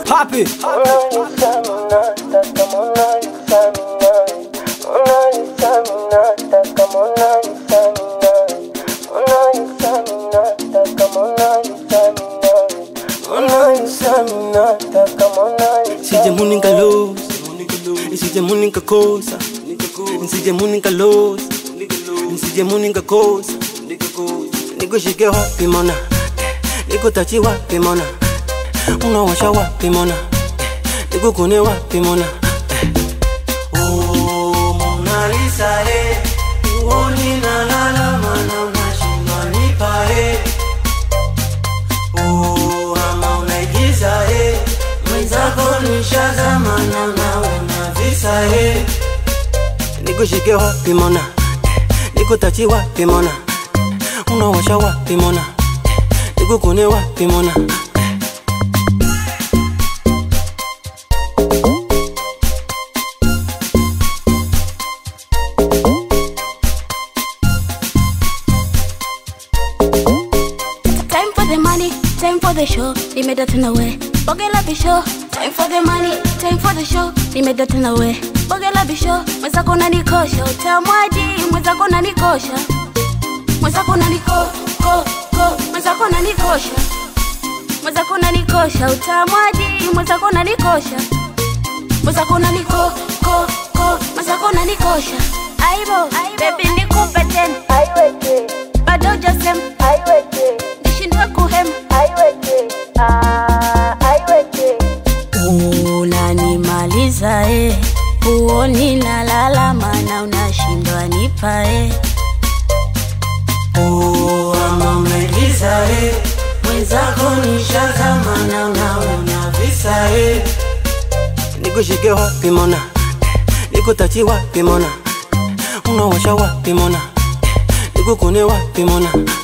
Papi Sije muninga los Sije muninga cosa Sije muninga los Sije muninga cosa Nikushike wapi mona Nikutachi wapi mona Unawasha wapi mona Nikukune wapi mona Oh Mona Lisa eh Uoni na lala mana unashindwa nipa eh Oh ama unaigiza eh Mwenzako nishazama na nawe na visa eh Nikushike wapi mona Nikutachi wapi mona Unawasha wapi mona Nikukune wapi mona Time for the money, time for the show. Nimeda tena we. Bogela bisho. Time for the money, time for the show. Nimeda tena we. Bogela bisho. Mwenzako unanikosha, utamwaji. Mwenzako unanikosha. Mwenzako unaniko, ko, ko. Mwenzako unanikosha. Mwenzako unanikosha, utamwaji. Mwenzako unanikosha. Mwenzako unaniko, ko, ko. Mwenzako unanikosha. Aibo, baby nikupe tena. Bado jasem, nishindwe kuhem. Unanimaliza eh, huoni nalala, mana unashindwa nipa eh. Oh, ama umeigiza eh Mwenzako nishazama na unaona visa eh Nikushike wapi mona Nikutachi wapi mona Unawasha wapi mona Nikukune wapi mona